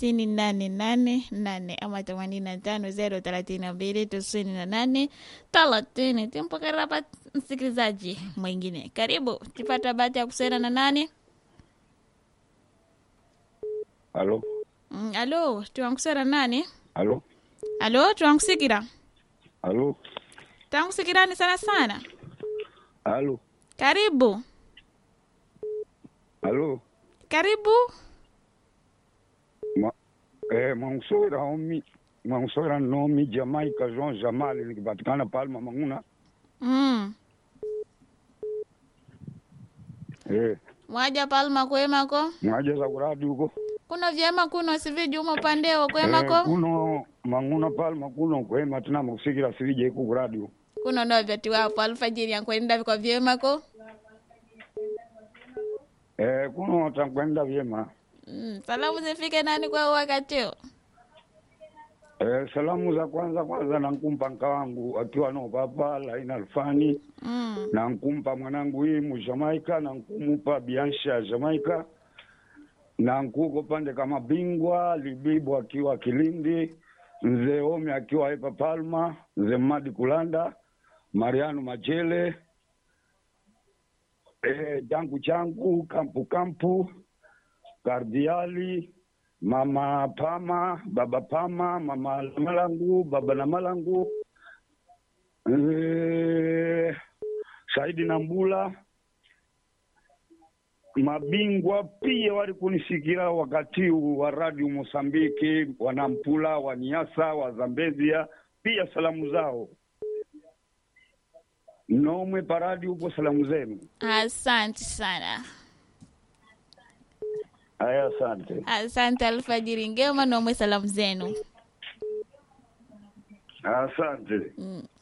tisini nane nane nane ama themanini na tano zero thelathini na mbili tisini na nane thelathini. Tumpokea hapa msikilizaji mwingine. Karibu, tipata bahati ya kusema na nani? Alo, Mm, alo, tuwankusera nani? alo, Alo, tuwankusikira alo, tankusikirani sana sana. alo, Karibu, alo. karibu. Ma, eh, mwansora omi mwansora nomi Jamaica Jean Jamal nikipatikana Palma Manguna. Mm. Eh, Mwaja Palma kwemako? mwaje za kuradi huko. Kuno vyema kuno siviji umo pandeo Eh, kwemako? kuno Manguna Palma kuno kwema tena mukusikira sivije huko kuradi huko. Kuno no vyati wapo alfajiri yankwenda viko vyemako? Eh, kuno tankwenda vyema. Mm. Salamu zifike nani kwa wakati huu? Eh, salamu za kwanza kwanza nankumpa nka wangu akiwa no papa Laina Alfani Mm. na nkumpa mwanangu hii mu Jamaica na nkumupa Biansha ya Jamaica na nkuko pande kama bingwa Libibu akiwa Kilindi, mzee Omi akiwa hapa Palma, mzee Madi Kulanda, Mariano Machele, eh, jangu changu kampu kampu, Kardiali, mama Pama, baba Pama, mama Malangu, baba na Malangu, eh, Saidi Nambula, mabingwa pia wali kunisikira wakati huu wa radio Mosambiki, wanampula waniasa wa Zambezia, pia salamu zao nomwe paradi huko, salamu zenu. Asante sana. Haya, asante, Asante alfajiri ngema nomwe salamu zenu. asante. Mm.